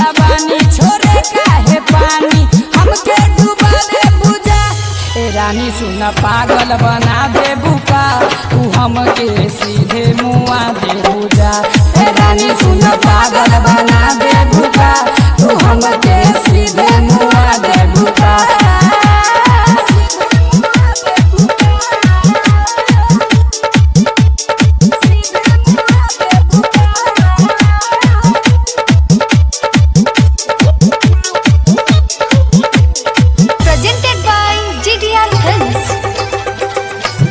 जवानी छोरे काहे पानी हमके डुबा दे बुझा ए रानी सुन पागल बना दे बुका तू हमके सीधे मुआ दे बुझा ए रानी सुन पागल बना दे बुका तू हमके सीधे मुआ दे बुका Presented by GDR Films.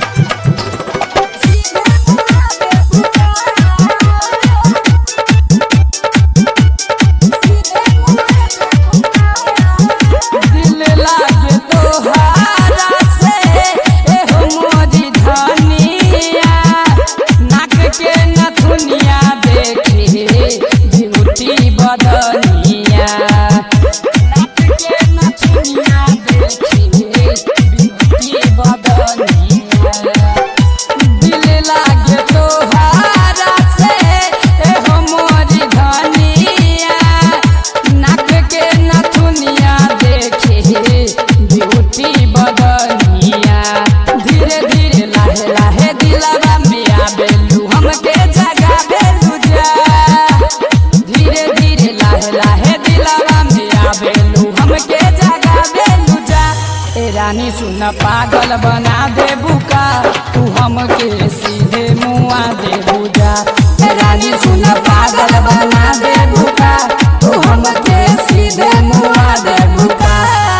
दिल लागे तोहारा से एहो मोरी धनिया नाक के नथुनिया देखे ब्यूटी बदनिया नाक के नथुनिया देखे ब्यूटी बदनिया दिल लागे तोहारा से एहो मोरी धनिया नाक के नथुनिया देखे ब्यूटी बदनिया धीरे धीरे लाहे लाहे दिलवा में आबेलू हमके जगा बेलू जा धीरे धीरे लाहे लाहे दिलवा में आबेलू हमके जगा बेलू जा ए रानी सुन पागल बना दे बुका तू हमके सीधे मुआ दे बुझा ए रानी सुन पागल बना दे बुका तू हमके सीधे मुआ दे बुका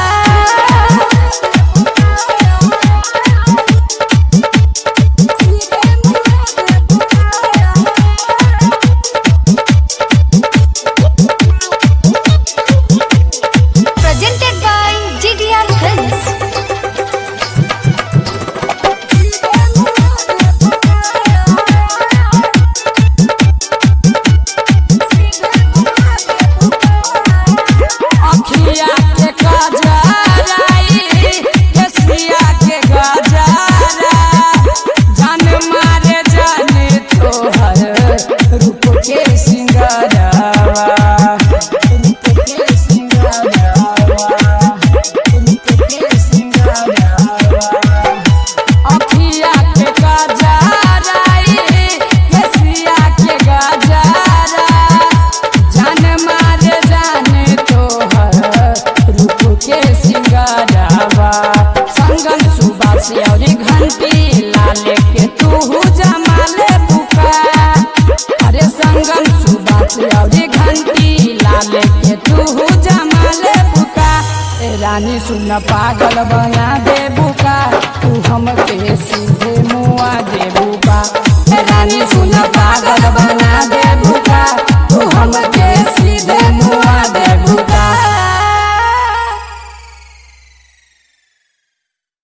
Presented by GDR Films. अखिया के गजराई केसिया के गजरा जान मारे जाने तोहर रूप के सिंगरवा रूप के सिंगरवा रूप के सिंगरवा अखिया के गजराई केसिया के गजरा जान मारे जाने तोहर रूप के सिंगरवा संगन सुबासी और घंटी लाले के तू जमाले बुका अरे संगन सुबासी और घंटी लाले के तू जमाले बुका ए रानी सुन पागल बना दे बुका तू हमके सी